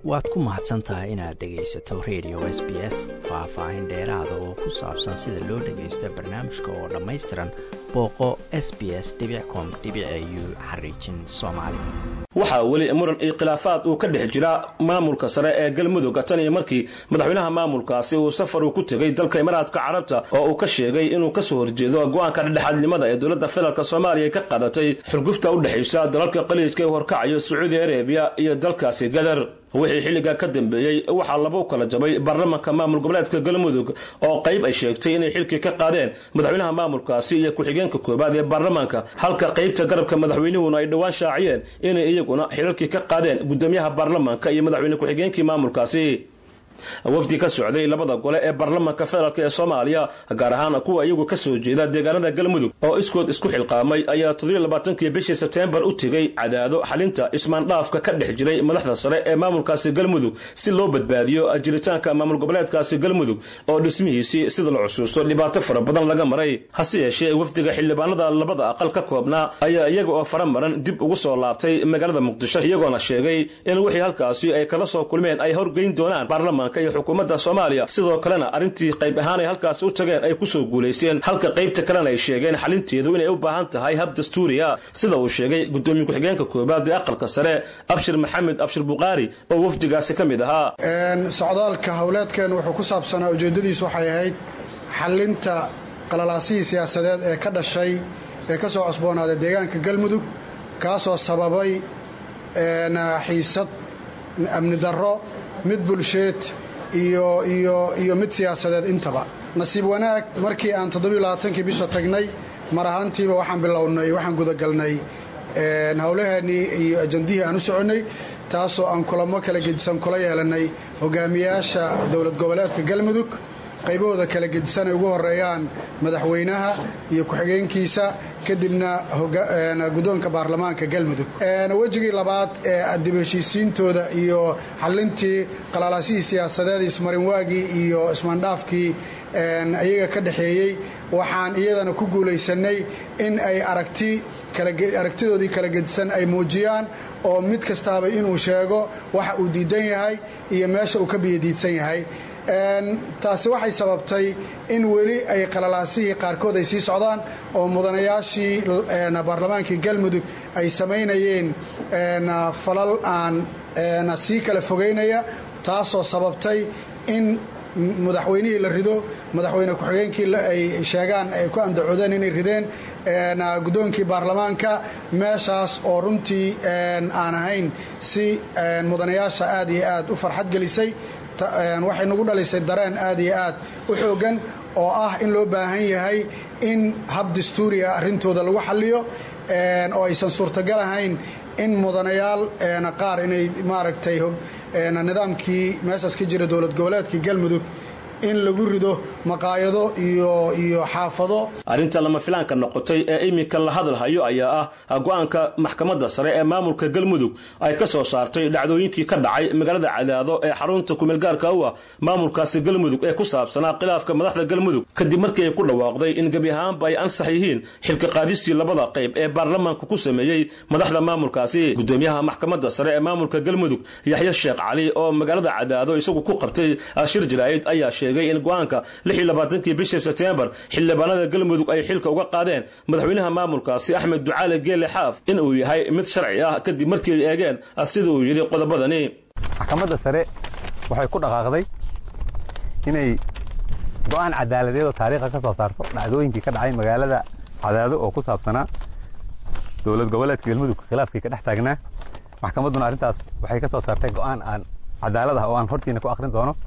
waad ku mahadsan tahay inaad dhegaysato radio s b s faah-faahin dheeraada oo ku saabsan sida loo dhagaysta barnaamijka oo dhammaystiran booqo s b s com u xariijin soomaali waxaa weli muran iyo khilaafaad uu ka dhex jira maamulka sare ee galmudug tan iyo markii madaxweynaha maamulkaasi uu safar uu ku tegey dalka imaaraadka carabta oo uu ka sheegay inuu kasoo horjeedo go-aanka dhexdhexaadnimada ee dowladda federaalk soomaaliya ka qadatay xurgufta u dhexaysa dalalka qaliijka ee horkacayo sacuudi arabiya iyo dalkaasi gadar wixii xilligaa ka dambeeyey waxaa labu kala jabay baarlamanka maamul goboleedka galmudug oo qayb ay sheegtay inay xilkii ka qaadeen madaxweynaha maamulkaasi iyo ku-xigeenka koobaad ee baarlamaanka halka qaybta garabka madaxweynuhuna ay dhowaan shaaciyeen inay iyaguna xilalkii ka qaadeen gudoomiyaha baarlamaanka iyo madaxweyne ku-xigeenkii maamulkaasi wafdi ka socday labada gole ee baarlamaanka federaalk ee soomaaliya gaar ahaan kuwa iyagu ka soo jeeda deegaanada galmudug oo iskood isku xilqaamay ayaa toddobaaatankii bishii sebteembar u tegey cadaado xalinta ismaandhaafka ka dhex jiray madaxda sare ee maamulkaasi galmudug si loo badbaadiyo jiritaanka maamul goboleedkaasi galmudug oo dhismihiisii sida la xusuusto dhibaato fara badan laga maray hase yeeshee wafdiga xildhibaanada labada aqal ka koobnaa ayaa iyaga oo fara maran dib ugu soo laabtay magaalada muqdisho iyagoona sheegay in wixii halkaasi ay kala soo kulmeen ay horgeyn doonaan baarlamaanka iyo xukuumadda soomaaliya sidoo kalena arrintii qayb ahaan ay halkaasi u tageen ay ku soo guulaysteen halka qaybta kalena ay sheegeen xalinteedu inay u baahan tahay hab dastuuriya sida uu sheegay gudoomiye ku-xigeenka koobaad ee aqalka sare abshir maxamed abshir bukhaari oo wafdigaasi ka mid ahaa socdaalka howleedkeen wuxuu ku saabsanaa ujeeddadiisu waxay ahayd xalinta qalalaasihii siyaasadeed ee ka dhashay ee ka soo cosboonaaday deegaanka galmudug kaasoo sababay xiisad amni darro mid bulsheed iyo iyo iyo mid siyaasadeed intaba nasiib wanaag markii aan toddobiyolaaatankii bisha tagnay mar ahaantiiba waxaan bilownay waxaan gudagalnay howlaheennii iyo ajandihii aan u soconnay taasoo aan kulamo kala gedisan kula yeelannay hogaamiyaasha dowlad goboleedka galmudug qaybahooda kala gedisan ay ugu horeeyaan madaxweynaha iyo ku-xigeenkiisa kadibna guddoonka baarlamaanka galmudug wejigii labaad ee dib heshiisiintooda iyo xallintii qalalaasihii siyaasadeed ismarinwaagii iyo ismaandhaafkii iyaga ka dhexeeyey waxaan iyadana ku guulaysannay in ay aragti aragtidoodii kala gedisan ay muujiyaan oo mid kastaaba inuu sheego waxa uu diidan yahay iyo meesha uu ka biyadiidsan yahay taasi waxay sababtay in weli ay qalalaasihii qaarkood ay sii socdaan oo mudanayaashii baarlamaankii galmudug ay samaynayeen falal aan sii kala fogaynaya taasoo sababtay in madaxweynihii la rido madaxweyne ku-xigeenkii ay sheegaan ay ku andacodeen inay rideen guddoonkii baarlamaanka meeshaas oo runtii aan ahayn si mudanayaasha aad iyo aad u farxad gelisay waxay nagu dhalisay dareen aad iyo aad u xooggan oo ah in loo baahan yahay in hab dastuuriya arrintooda lagu xalliyo oo aysan suurtagal ahayn in mudanayaal qaar inay maaragtay nidaamkii meeshaas ka jira dowlad goboleedkii galmudug in lagu rido maqaayado iyo iyo xaafado arrinta lama filaanka noqotay ee iminka la hadalhayo ayaa ah go-aanka maxkamadda sare ee maamulka galmudug ay ka soo saartay dhacdooyinkii ka dhacay magaalada cadaado ee xarunta kumeelgaarka u ah maamulkaasi galmudug ee ku saabsanaa khilaafka madaxda galmudug kadib markii ay ku dhawaaqday in gebi ahaanba ay ansax yihiin xilka qaadistii labada qayb ee baarlamaanku ku sameeyey madaxda maamulkaasi gudoomiyaha maxkamadda sare ee maamulka galmudug yaxya sheekh cali oo magaalada cadaado isagu ku qabtay shir jaraa'id ayaa sheegay in go-aanka kii bishii sebtembar xildhibaanada galmudug ay xilka uga qaadeen madaxweynaha maamulkaasi axmed ducaale geele xaaf in uu yahay mid sharci ah kadib markii ay eegeen sida uu yidhi qodobadani maxkamadda sare waxay ku dhaqaaqday inay go'aan cadaaladeed oo taariikha ka soo saarto dhacdooyinkii ka dhacay magaalada cadaado oo ku saabsanaa dowlad goboleedka galmudug khilaafkii ka dhex taagnaa maxkamadduna arrintaas waxay ka soo saartay go'aan aan cadaalad ah oo aan hortiina ku akhrin doono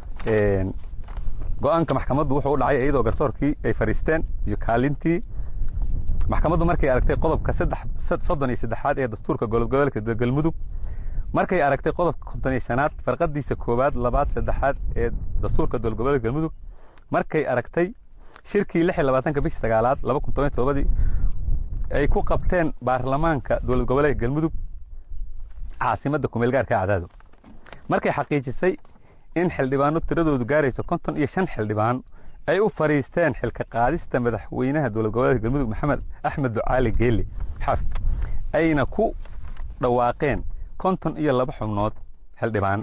go-aanka maxkamaddu wuxuu u dhacay iyadoo garsoorkii ay fadhiisteen iyo kaalintii maxkamaddu markay aragtay qodobka soddon iyo saddexaad ee dastuurka gobolgoboleedka galmudug markay aragtay qodobka konton iyo shanaad farqadiisa koowaad labaad saddexaad ee dastuurka dowladgoboleedka galmudug markay aragtay shirkii lix iyo labaatanka bishii sagaalaad laba kun toban iyo todobadii ay ku qabteen baarlamaanka dowlad goboleedka galmudug caasimadda kumeelgaarka cadaado markay xaqiijisay in xildhibaano tiradoodu gaarayso konton iyo shan xildhibaan ay u fadhiisteen xilka qaadista madaxweynaha dowlad goboleedka galmudug maxamed axmed ducaali geele xaafid ayna ku dhawaaqeen konton iyo laba xubnood xildhibaan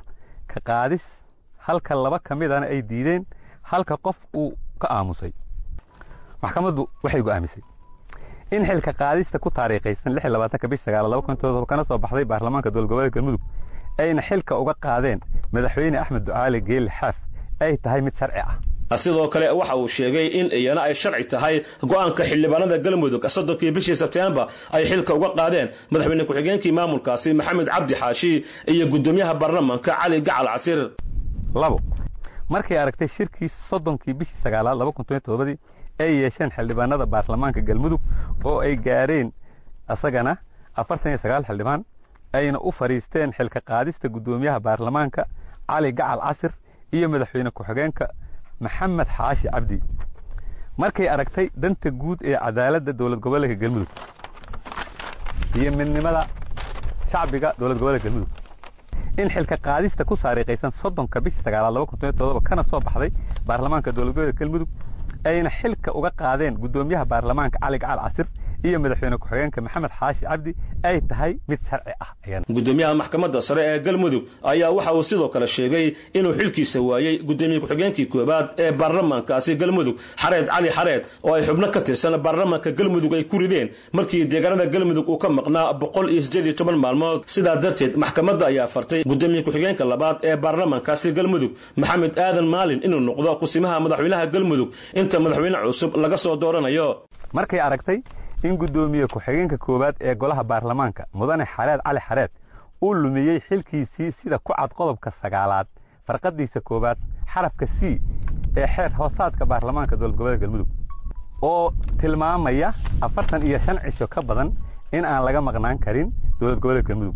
xilka qaadis halka laba ka midana ay diideen halka qof uu ka aamusay maxkamaddu waxay go'aamisay in xilka qaadista ku taariikhaysan bish kana soo baxday baarlamaanka dowlad goboleedka galmudug ayna xilka uga qaadeen madaxweyne axmed ducaali geelle xaaf ay tahay mid sharci ah sidoo kale waxa uu sheegay in iyana ay sharci tahay go'aanka xildhibaanada galmudug soddonkii bishii sebtembar ay xilka uga qaadeen madaxweyne ku-xigeenkii maamulkaasi maxamed cabdi xaashi iyo guddoomiyaha baarlamaanka cali gacal casir labo markay aragtay shirkii soddonkii bishii sagaalaad labakundii ay yeesheen xildhibaanada baarlamaanka galmudug oo ay gaareen asagana afartan iyo sagaal xildhibaan ayna u fadhiisteen xilka qaadista guddoomiyaha baarlamaanka cali gacal casir iyo madaxweyne ku-xigeenka maxamed xaashi cabdi markay aragtay danta guud ee cadaaladda dowlad goboleedka galmudug iyo midnimada shacbiga dowlad goboleedka galmudug in xilka qaadista ku saariikhaysan soddonka bishii sagaalaad kana soo baxday baarlamaanka dowlad goboleedka galmudug ayna xilka uga qaadeen guddoomiyaha baarlamaanka cali gacal casir iyo madaxweyne ku-xigeenka maxamed xaashi cabdi ay tahay mid sharci ah guddoomiyaha maxkamadda sare ee galmudug ayaa waxa uu sidoo kale sheegay inuu xilkiisa waayey guddoomiye ku-xigeenkii koowaad ee baarlamaankaasi galmudug xareed cali xareed oo ay xubno ka tirsan baarlamaanka galmudug ay ku rideen markii deegaanada galmudug uu ka maqnaa boqol iyo siddeed iyo toban maalmood sidaa darteed maxkamadda ayaa fartay guddoomiye ku-xigeenka labaad ee baarlamaankaasi galmudug maxamed aadan maalin inuu noqdo kusimaha madaxweynaha galmudug inta madaxweyne cusub laga soo dooranayo markay aragtay in guddoomiye ku-xigeenka koowaad ee golaha baarlamaanka mudane xareed cali xareed uu lumiyey xilkiisii sida ku cad qodobka sagaalaad farqadiisa koowaad xarafka c ee xeer hoosaadka baarlamaanka dowlad goboleedka galmudug oo tilmaamaya afartan iyo shan cisho ka badan in aan laga maqnaan karin dowlad goboleedka galmudug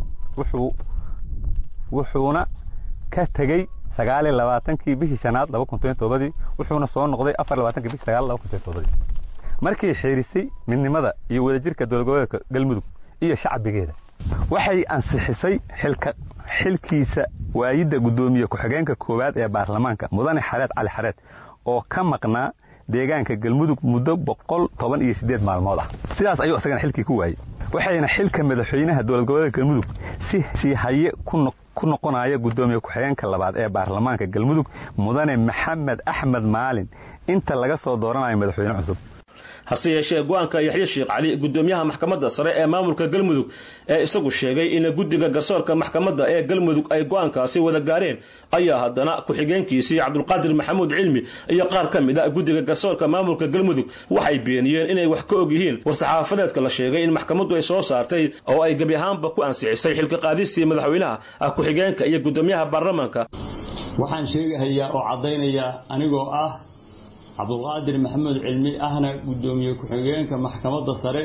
wuxuuna ka tegey sagaaliyo labaatankii bishii shanaad labakundii wuxuuna soo noqday afar labaatankii bishii sagaal labakundii markay xeerisay midnimada iyo wadajirka dowlad goboleedka galmudug iyo shacbigeeda waxay ansixisay xilkiisa waayidda guddoomiye ku-xigeenka koowaad ee baarlamaanka mudane xareed cali xareed oo ka maqnaa deegaanka galmudug muddo boqol toban iyo siddeed maalmood ah sidaas ayuu isagana xilkii ku waayey waxayna xilka madaxweynaha dowlad goboleedka galmudug si sii haye ku noqonaya guddoomiye ku-xigeenka labaad ee baarlamaanka galmudug mudane maxamed axmed maalin inta laga soo dooranayo madaxweyne cusub hase yeeshee go-aanka yaxye sheekh cali guddoomiyaha maxkamadda sare ee maamulka galmudug ee isagu sheegay in guddiga garsoorka maxkamadda ee galmudug ay go-aankaasi wada gaareen ayaa haddana ku-xigeenkiisii cabdulqaadir maxamuud cilmi iyo qaar ka mid a guddiga garsoorka maamulka galmudug waxay beeniyeen inay wax ka og yihiin war-saxaafadeedka la sheegay in maxkamaddu ay soo saartay oo ay gebi ahaanba ku ansixisay xilka qaadistii madaxweynaha ku-xigeenka iyo guddoomiyaha baarlamaanka waxaan sheegahayaa oo caddaynayaa anigoo ah cabdulqaadir maxamuud cilmi ahna guddoomiye ku-xigeenka maxkamadda sare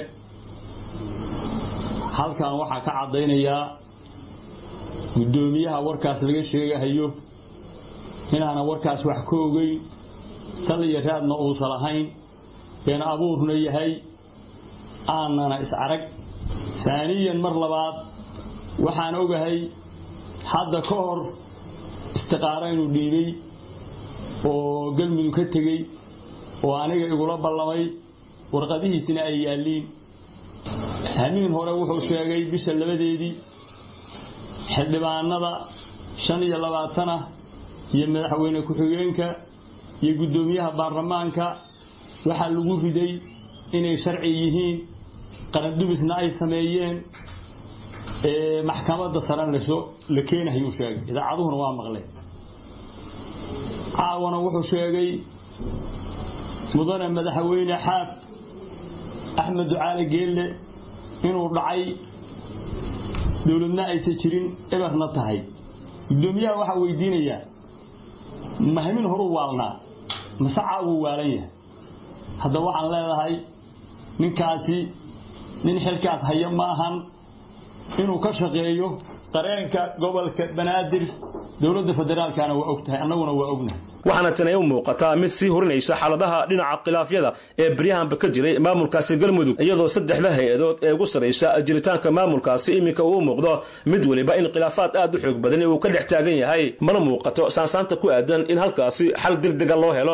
halkan waxaa ka caddaynayaa guddoomiyaha warkaas laga sheegahayo inaana warkaas wax ka ogeyn sal iyo raadna uusan lahayn been abuurna yahay aanana is arag haaniyan mar labaad waxaan ogahay hadda ka hor istiqaaro inuu dhiibay oo galmudug ka tegey oo aniga igula ballamay warqadihiisina ay yaalliin hamiin hore wuxuu sheegay bisha labadeedii xildhibaanada shan iyo labaatana iyo madaxweyne ku-xigeenka iyo guddoomiyaha baarlamaanka waxaa lagu riday inay sharci yihiin qarandubisna ay sameeyeen maxkamadda saran lasoo la keenahayuu sheegay idaacaduhuna waa maqleen caawana wuxuu sheegay mudane madaxweyne xaaf axmed ducaale geelle inuu dhacay dowladna aysan jirin eberna tahay guddoomiyaha waxaa weydiinayaa mahamin horuu waalnaa masacaa wuu waalan yahay hadda waxaan leedahay ninkaasi nin xilkaas haya ma ahan inuu ka shaqeeyo dareenka gobolka banaadir dowladda federaalkana waa og tahay annaguna waa ognahay waxaana tani u muuqataa mid sii hurinaysa xaaladaha dhinaca khilaafyada ee beryahanba ka jiray maamulkaasi galmudug iyadoo saddexda hay-adood ee ugu sarraysa jiritaanka maamulkaasi iminka uu muuqdo mid weliba in khilaafaad aad u xoog badan uu ka dhex taagan yahay mana muuqato saansaanta ku aadan in halkaasi xal degdega loo helo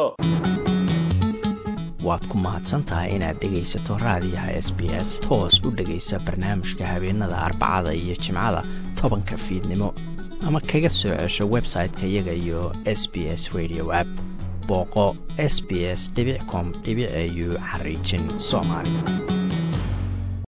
waad ku mahadsantahay inaad dhegaysato raadiyaha s b s toos u dhegaysa barnaamijka habeenada arbacada iyo jimcada tobanka fiidnimo ama kaga soo cesho website-ka iyaga iyo s b s radio app booqo s b s com au xariijin soomaali